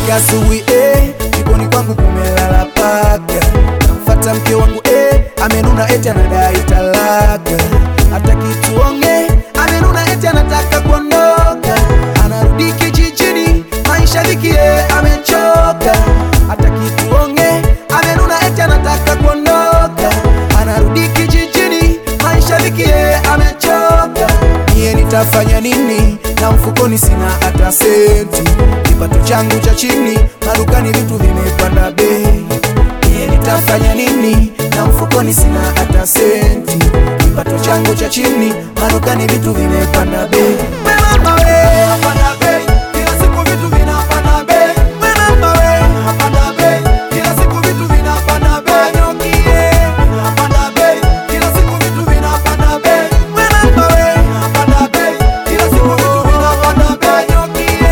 Nikiamka asubuhi eh, jikoni kwangu kumelala paka. Namfuata mke wangu eh, amenuna eti anadai talaka. Hata kituonge amenuna eti anataka kuondoka. Anarudi kijijini, maisha dhiki eh, amechoka. Hata kituonge amenuna eti anataka kuondoka. Anarudi kijijini, maisha dhiki eh, amechoka. Mie nitafanya nini? Na mfukoni sina hata senti, kipato changu cha chini, madukani vitu vimepanda bei. Mie nitafanya nini? Na mfukoni sina hata senti, kipato changu cha chini, madukani vitu vimepanda bei. We mama we, hapana bei, kila siku vitu vinapanda bei. We mama we, hapana bei, kila siku vitu vinapanda bei. Nyokie, hapana bei, kila siku vitu vinapanda bei. We mama we, hapana bei, kila siku vitu vinapanda bei. Nyokie.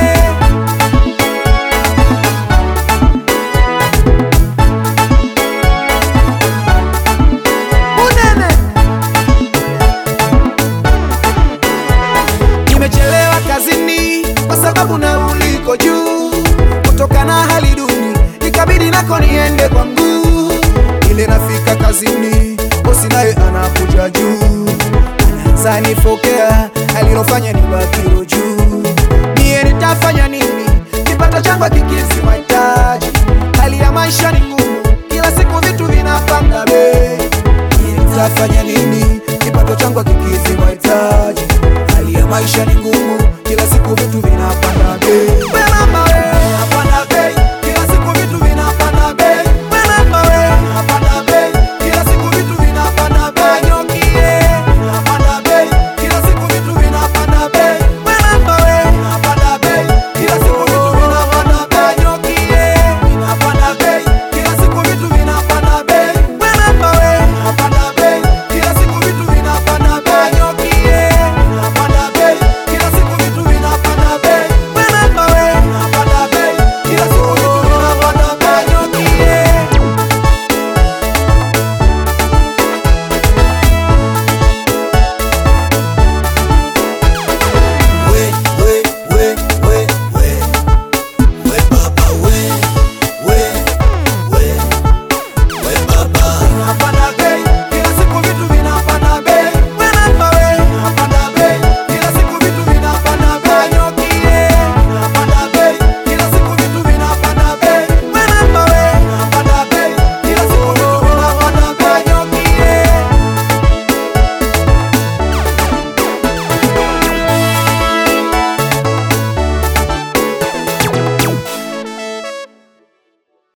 Unene. Nimechelewa kazini kwa sababu nauli iko juu, kutokana na hali duni ikabidi nako niende kwa mguu. Ile nafika kazini, bosi naye anakuja juu, anaanza nifokea alilofanya ni bakiro juu. Mie nitafanya nini? Kipato changu hakikidhi mahitaji, hali ya maisha ni ngumu, kila siku vitu vinapanda bei. Mie nitafanya nini? Kipato changu hakikidhi mahitaji, hali ya maisha ni ngumu, kila siku vitu vinapanda bei.